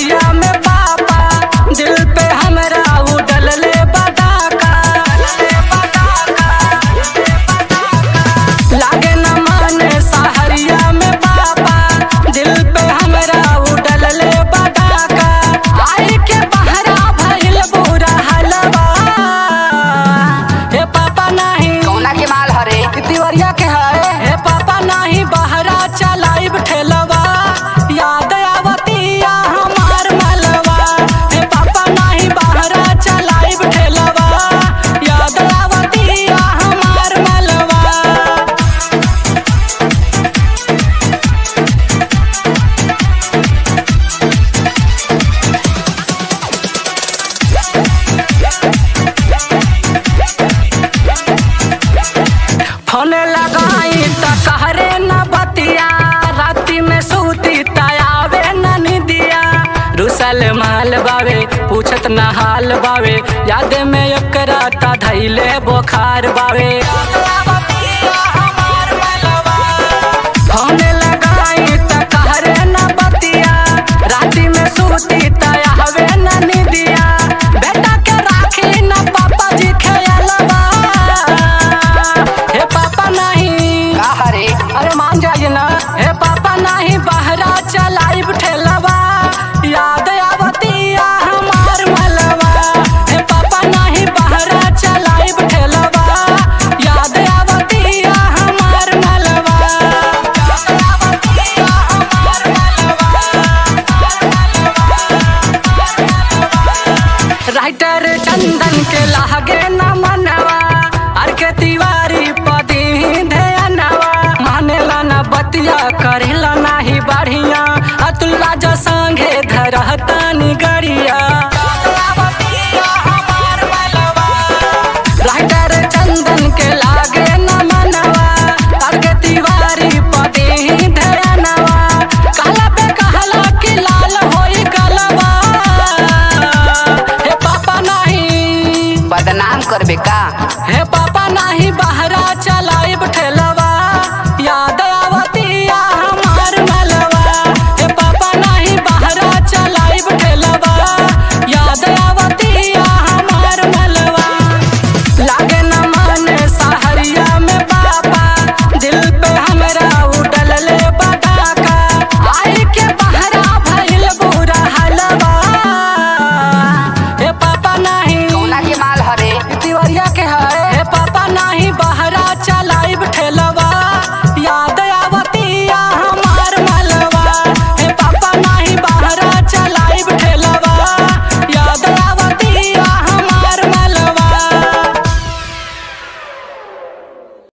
सहरिया में पापा दिल पे हमरा उडल ले बदाका लागे न माने सहरिया में पापा दिल पे हमरा उडल ले बदाका आई के बहरा भइल बुरा हलवा हे पापा नहीं कौना के माल हरे तिवरिया के है हे पापा नाही बहरा चलाइब ठेलवा याद आवतिया हमार मलवा हे पापा नाही बहरा चलाइब ठेलवा याद आवतिया हमार मलवा फोन लगाई त कहरे न बतिया राती में सूती तयावे न निदिया रुसल माल बावे पूछत न हाल बावे याद में एकरा ता धैले बोखार बावे फोन लगाई त कहरे न बतिया राती में सूती तयावे न निदिया बेटा के राखी न पापा जी खेलवा हे पापा नहीं का हरे अरे मान जाइए ना हे पापा नहीं बहरा चलाइब ठेलवा याद आवतिया हमार मलवा हे पापा नहीं बहरा चलाइब ठेलवा याद आवतिया हमार मलवा याद आवतिया हमार मलवा राइटर चंदन के लागे न मनवा अर के तिवारी पदी ध्यानवा मानेला न बतिया करेला नाही बढ़िया अतुल्ला जो संगे धरहता